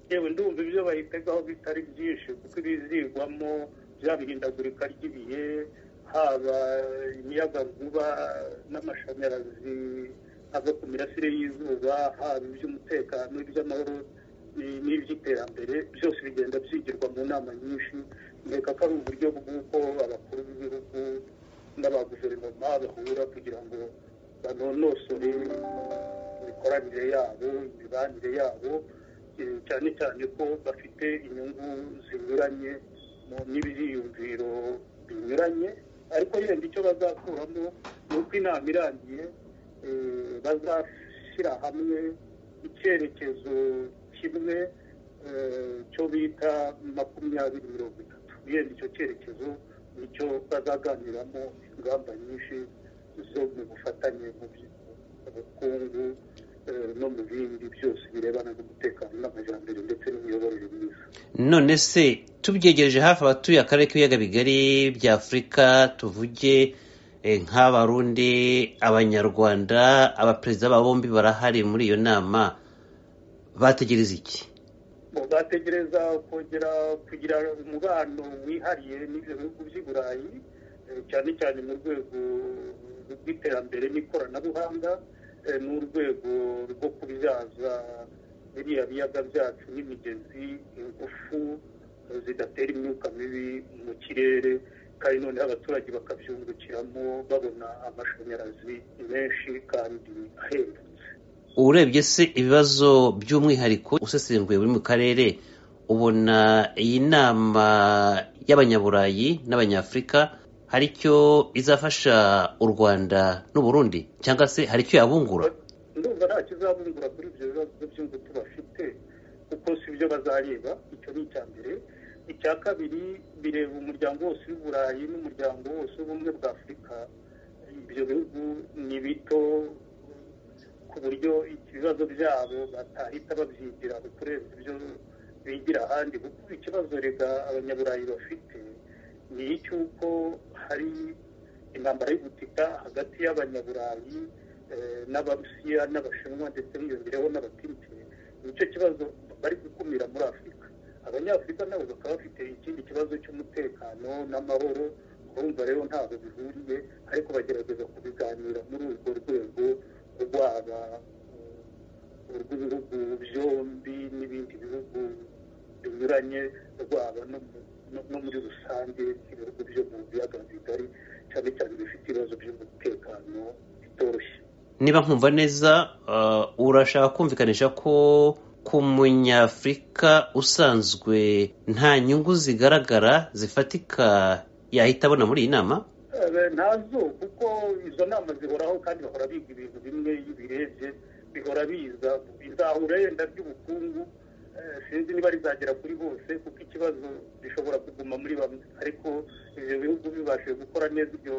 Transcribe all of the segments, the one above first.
yewe ndumva ibyo bayitegaho bitari byinshi kuko ibizigwamo bya bihindagurika ry'ibihe haba imiyaga vuba n'amashanyarazi ava ku mirasire y'izuba haba iby'umutekano iby'amahoro n'iby'iterambere byose bigenda byigirwa mu nama nyinshi nkeka ko ari uburyo bw'uko abakuru b'ibihugu n'aba guverinoma bahura kugira ngo banonosore imikoranire yabo imibanire yabo cyane cyane ko bafite inyungu zinyuranye n'ibiyumviro binyuranye ariko yenda icyo bazakuramo ni uko inama irangiye bazashyira hamwe icyerekezo kimwe cyo bita makumyabiri mirongo itatu yenda icyo cyerekezo nicyo bazaganiramo ingamba nyinshi zo mu bufatanye mu bukungu no mu bindi byose birebana n'umutekano n'amajyambere ndetse n'imiyoborere myiza none se tubyegereje hafi abatuye akarere k'ibiyaga bigari bya afurika tuvuge nk'abarundi abanyarwanda abaperezida ba bombi barahari muri iyo nama bategereza iki bategereza kongera kugira umubano wihariye n'ibihugu by'i burayi cyane cyane mu rwego rw'iterambere n'ikoranabuhanga n'urwego rwo kubyaza biriya biyaga byacu n'imigezi ingufu zidatera imyuka mibi mu kirere kandi noneho abaturage bakabyungukiramo babona amashanyarazi menshi kandi ahendutse urebye se ibibazo by'umwihariko usesenguye buri mu karere ubona iyi nama y'abanyaburayi n'abanyafurika hari icyo izafasha u rwanda n'uburundi cyangwa se hari icyo yabungura ndumva nta kizabungura kuri ibyo bibazo by'ingutu bafite kuko si byo bazareba icyo ni icya mbere icya kabiri bireba umuryango wose w'uburayi n'umuryango wose w'ubumwe bwa afurika ibyo bihugu ni bito ku buryo ibibazo byabo batahita babyigira kurenza ibyo bigira ahandi kuko ikibazo rega abanyaburayi bafite ni icy'uko hari intambara y'ubutita hagati y'abanyaburayi n'abarusiya n'abashinwa ndetse hiyongereho n'abatutsi nicyo kibazo bari gukumira muri afurika abanyafurika nabo bakaba bafite ikindi kibazo cy'umutekano n'amahoro urumva rero ntabwo bihuriye ariko bagerageza kubiganira muri urwo rwego rwaba urw'ibihugu byombi n'ibindi bihugu binyuranye rwaba no muri rusange ibihugu byo mu biyaga bigari cyane cyane bifite ibibazo by'umutekano bitoroshye niba nkumva neza urashaka kumvikanisha ko ku munyafurika usanzwe nta nyungu zigaragara zifatika yahita abona muri iyi nama ntazo kuko izo nama zihoraho kandi bahora biga ibintu bimwe iyo ubirebye bihora biza bizahura yenda by'ubukungu sinzi niba rizagera kuri bose kuko ikibazo gishobora kuguma muri bamwe ariko ibyo bihugu bibashije gukora neza ibyo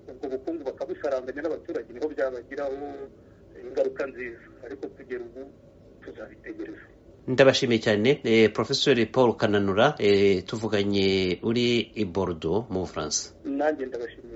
ubwo bukungu bakabusaranganya n'abaturage niho byabagiraho ingaruka nziza ariko kugera ubu tuzabitegereza ndabashimiye cyane porofesori paul kananura tuvuganye uri i borudo mu bufaransa nanjye ndabashimiye